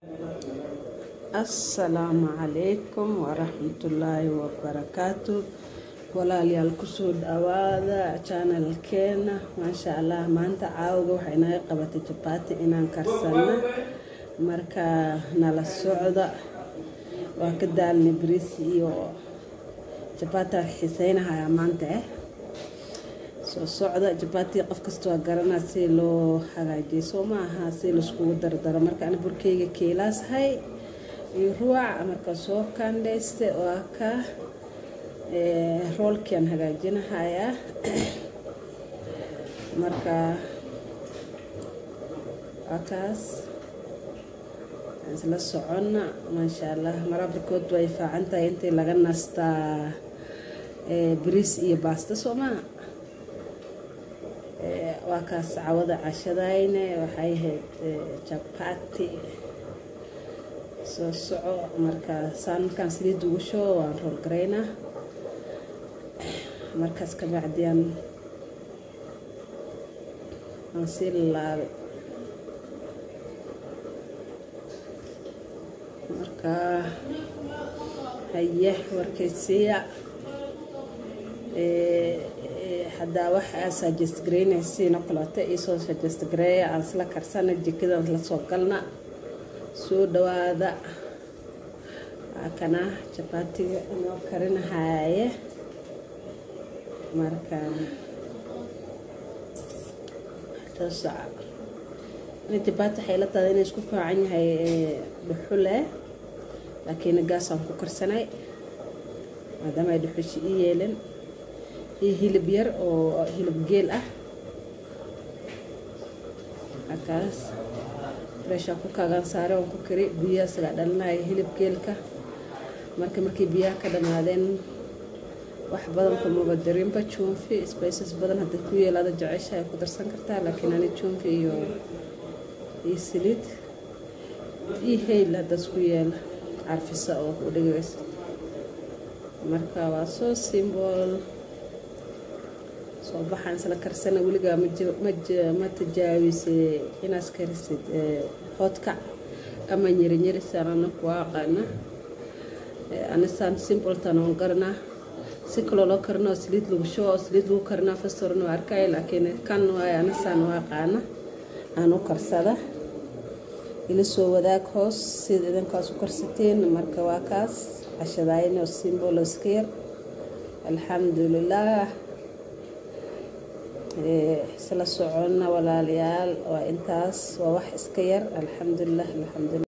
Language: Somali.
assalaamu calaykum waraxmatullaahi wabarakaatu walaalayaal kusoo dhawaada janalkeena maasha allah maanta caawga waxay naga qabatay jabaati inaan karsano marka nala socda waa ka daalnay bariis iyo jabaata xiseynahayaa maanta eh soo socda jabaati qof kasta waa garanaa si loo hagaajiyo soo ma aha si laiskugu dardaro marka ana burkeyga keelaashay iyo ruwac marka soo kandhayste waa ka roolkian hagaajinahayaa marka waa kaas isla soconna maasha allah marabarkood way faacan tahay intii laga nastaa bariis iyo baasta soo maa waa kaas cawada cashadayne waxay ahayd jabati soo soco marka saan markaan saliid ugu shubo waan roolgaraynaa markaas ka bacdiyaan waan sii laalaabay marka haye warkaysiya haddaa wax aa suggest garaynaysiina kaleeto iisoo suggest gareeya aan isla karsana jikadaan isla soo galna soo dhawaada waa kana jabaatiga inoo karinahaaye marka toosaca ina jabaati waxay la tahay inay isku faacan yahay dhuxule laakiin gaasaan ku karsanay maadaama ay dhuxushi ii yeelan iyo hilib yar oo hilib geel ah markaas freeshaan ku kaagaan saare waan ku kari biyaha isagaa dhalinaya hilib geelka marka markii biyaha ka dhamaadeen wax badan kumaba darinba juunfi spices badan hadda ku yeelaada jecesha ay ku darsan kartaa laakiin ani juunfi iyo iyo saliid iyo hayl haddaas ku yeela carfisa oo u dhigaysa marka waa soo simbol soo baxaan isla karsana weligaa ma tajaawise inaas karisid hodkac ama nyerinyerisan ana ku aqaana anisaan simboltan oon garanaa si kaloo loo karina oo saliid lagu shubo oo saliid lagu karinaa fastoran waa arkay laakiin kan waay anisaan u aqaana aan u karsada ila soo wadaag hoos sida idinkaas u karsateen marka waa kaas cashadayn oo simbol iska yar alxamdulilah isla soconna walaalayaal waa intaas waa wax iska yar alxamdulilah alxamdulilah